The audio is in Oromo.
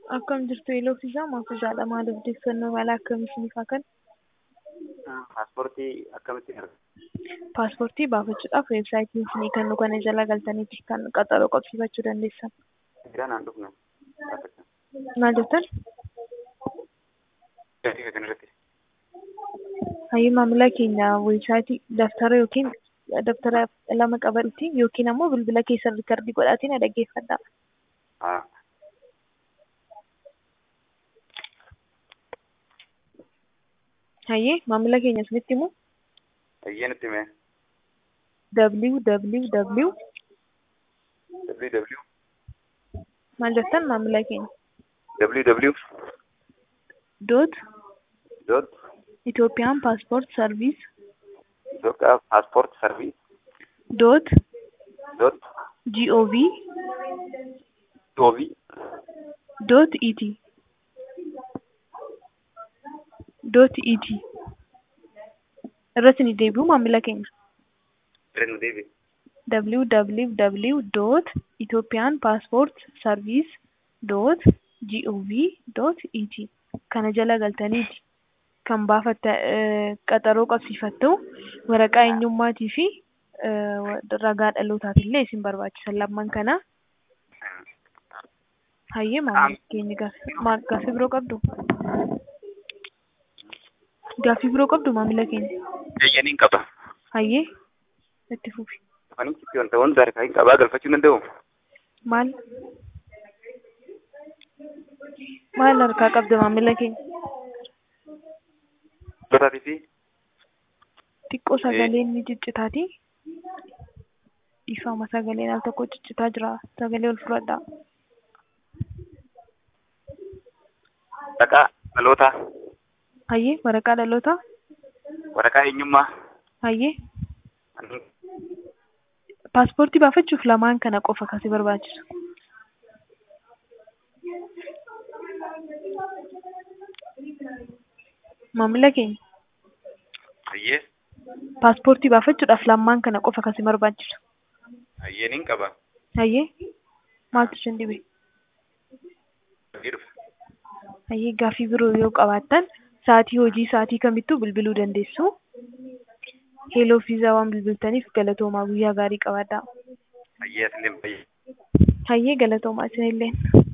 Akkam jirtu Eeloo fi Maaf jaadha maal odeeffannoo mala akkamii isiniif haa kennu? Paaspoortii akkamitti argatu? Paaspoortii baafachuudhaaf weebsaayitiin isinii kennu kana jala galtaniiti kan qaxaroo qabsiifachuu dandeessan. Seeraan aan dhufne. Maal jettan? Gatii kan irratti. Hayyuu maamila keenya weebsaayitii daftara yookiin daftara lama qabadhuuti yookiin ammoo bilbila keessan riikardii godhaatiin na dhaggeeffadhaa. Haa. Hayyee maamila keenya isinitti himu Hayyee nutti hime. www www maal jettan maamila keenya www dot dot Itoophiyaan paaspoort sarviis Itoophiyaa paaspoort sarviis dot dot gov goobii dot et dot et irratti ni deebi'u maamila keenya irra nu deebi. www dot Itoophiyaan paaspoort sarviis dot gov dot et kana jala galtaniiti kan baafatta qaxaroo qabsiifattu waraqaa eenyummaatii fi ragaa dhalootaaf illee isin barbaachisan lamman kana hayyee maamila keenya gaaffii biroo qabdu gaaffii biroo qabdu maamila keenya Eeyyaniin qaba. hayyee itti fufi Afaanii citti wanta wanta harkaa hin qabaa galfachuu danda'u. maal maal harkaa qabda maamila keenya Dotaatii fi xiqqoo sagaleen ni ciccitaati dhiifama sagaleen al tokko ciccitaa jira sagalee ol fudhadhaa waraqaa dhalootaa, hayyee waraqaa dhalootaa waraqaa eenyummaa. hayyee paaspoortii baafachuuf lamaan kana qofa kasi barbaachisu maamila keenya Hayyee paaspoortii baafachuudhaaf lamaan kana qofa kasi barbaachisu hayyeeniin qaba. hayyee maaltu isin dhibe Hojii dhufa. hayyee gaaffii biroo yoo qabaattan sa'atii hojii sa'atii kamittuu bilbiluu dandeessu heeloo fiizaa waan bilbiltaniif galatoomaa guyyaa gaarii qabaadhaa Hayyee asillee fayyee. hayyee galatoomaa isinilleen